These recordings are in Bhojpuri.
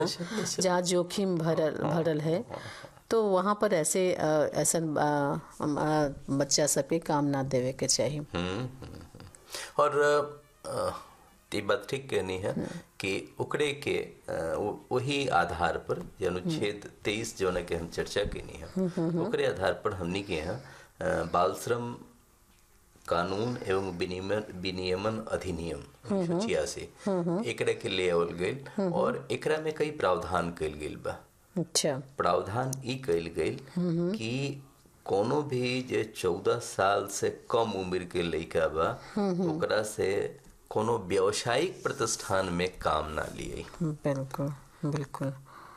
जहाँ जोखिम भरल भरल है तो वहाँ पर ऐसे अ, ऐसन अ, अ, बच्चा सब पे काम ना देवे के चाहिए हम्म, हम्म, हम्म। और अ, ये बात ठीक कहनी है कि ओकरे के अ, वो- वही आधार पर जे अनुच्छेद तेईस जो के हम चर्चा कैनी है ओकरे आधार पर हमनी के यहाँ अ, बाल श्रम कानून एवं विनियमन विनियमन अधिनियम उन्नीस सौ छियासी एकरा के ले आवल गईल और एकरा में कई प्रावधान कइल गईल बा अच्छा प्रावधान ई कइल गईल कि कोनो भी जे चौदह साल से कम उम्र के लइका बा ओकरा से कोनो व्यावसायिक प्रतिष्ठान में काम ना लिए बिल्कुल बिल्कुल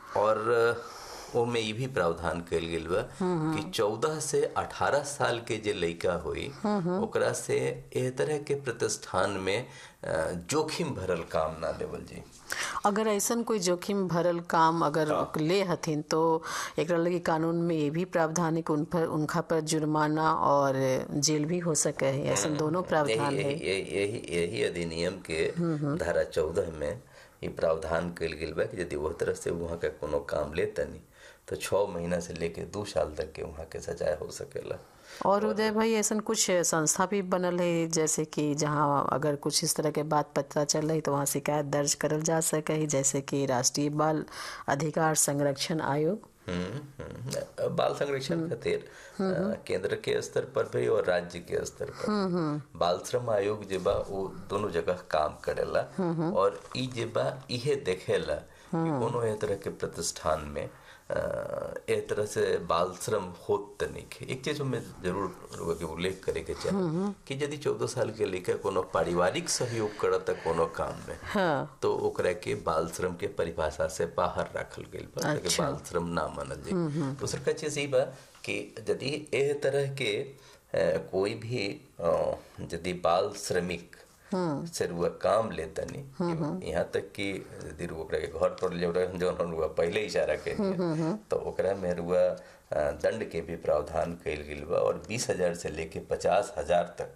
और ओमे ई भी प्रावधान कइल गेल बा कि चौदह से अठारह साल के जे लइका होई ओकरा से एह तरह के प्रतिष्ठान में अ, जोखिम भरल काम ना लेवल जी अगर ऐसन कोई जोखिम भरल काम अगर ले हथिन तो एकरा लगी कानून में ये भी प्रावधान है कि उन पर उनका पर जुर्माना और जेल भी हो सके है ऐसन दोनों प्रावधान यही है यही यही यही यही अधिनियम के धारा चौदह में ये प्रावधान कइल गेल बा कि यदि वह तरह से वहाँ का कोनो काम लेतनी तो छः महीना से लेके दू साल तक के वहाँ के सजाए हो सकेला और उदय भाई ऐसा कुछ संस्था भी बनल है जैसे कि जहाँ अगर कुछ इस तरह के बात पता चल रही तो वहाँ शिकायत दर्ज करल जा सके है जैसे कि राष्ट्रीय बाल अधिकार संरक्षण आयोग हम्म, हम्म। बाल संरक्षण खातिर अ, केंद्र के स्तर पर भी और राज्य के स्तर पर बाल श्रम आयोग जे बा वो दोनों जगह काम करेला और ई जे बा इहे देखेला कि कोनो ए तरह के प्रतिष्ठान में अ, ए तरह से बाल श्रम होत त नइखे एक चीज में जरूर रउआ के उल्लेख करे के चाही कि यदि चौदह साल के लइका कोनो पारिवारिक सहयोग करत कोनो काम में हाँ तो ओकरा के बाल श्रम के परिभाषा से बाहर रखल गईल बा ताकि अच्छा। बाल श्रम ना मानल जाए दूसर का चीज ई बा कि यदि एह तरह के अ, कोई भी अ, यदि बाल श्रमिक से रुआ काम लेतनी यहाँ तक कि यदि रुआ ओकरा के घर पर ले रहे जौन हम रुआ पहले इशारा कइली तो ओकरा में रुआ अ, दंड के भी प्रावधान कइल गेल बा और बीस हजार से लेके पचास हजार तक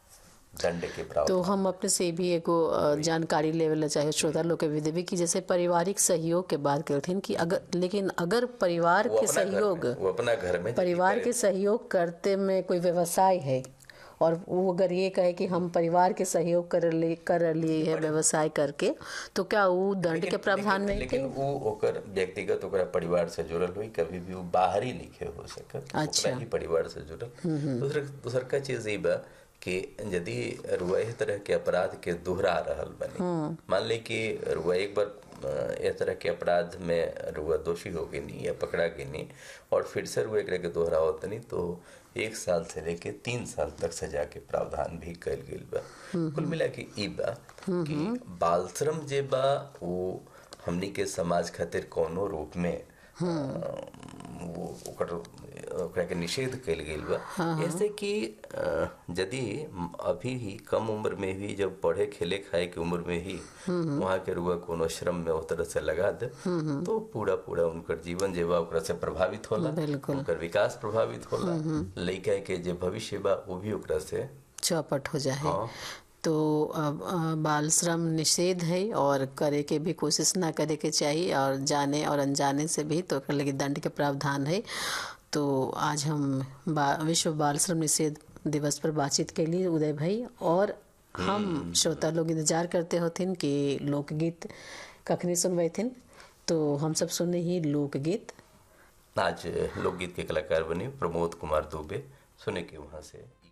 दंड के प्रावधान तो हम अपने से भी एगो अ, जानकारी लेवल चाहे श्रोता लोग के भी देवी कि जैसे पारिवारिक सहयोग के बात करथिन कि अगर लेकिन अगर परिवार वो के अपना घर सहयोग में- वो अपना घर में परिवार के सहयोग करते में कोई व्यवसाय है और वो अगर ये कहे कि हम परिवार के सहयोग कर ले कर लिए है व्यवसाय करके तो क्या वो दंड के प्रावधान में लेकिन वो ओकर व्यक्तिगत ओकरा परिवार से जुड़ल हुई कभी भी वो बाहरी नहीं हो सकत अच्छा। ओकरा ही परिवार से जुड़ल दूसर दूसर का चीज ई बा कि यदि रुआ एह तरह के अपराध के दोहरा रहल बनी मान ली कि रुआ एक बार अ, एह तरह के अपराध में रुआ दोषी हो गई या पकड़ा गई और फिर से रुआ एकरा के दोहरावत नहीं तो एक साल से लेके तीन साल तक सजा के प्रावधान भी कइल गेल बा कुल मिला के ई बा कि बाल श्रम जे बा वो हमनी के समाज खातिर कोनो रूप में अ, वो ओकर ओकरा के निषेध कइल गेल बा ऐसे कि अ, यदि अभी ही कम उम्र में ही जब पढ़े खेले खाए के उम्र में ही वहाँ के रुआ कोनो श्रम में उस तरह से लगा दे तो पूरा पूरा उनकर जीवन जे बा ओकरा से प्रभावित होला बिल्कुल। उनकर विकास प्रभावित होला लइका के जे भविष्य बा वो भी ओकरा से चौपट हो जाए हाँ। तो अब अ, बाल श्रम निषेध है और करे के भी कोशिश ना करे के चाहिए और जाने और अनजाने से भी तो ओकरा लगी दंड के प्रावधान है तो आज हम बा, विश्व बाल श्रम निषेध दिवस पर बातचीत के लिए उदय भाई और हम श्रोता लोग इंतजार करते होथिन कि लोकगीत कखनी सुनबैथिन तो हम सब सुने ही लोकगीत आज लोकगीत के कलाकार बने प्रमोद कुमार दुबे सुने के वहाँ से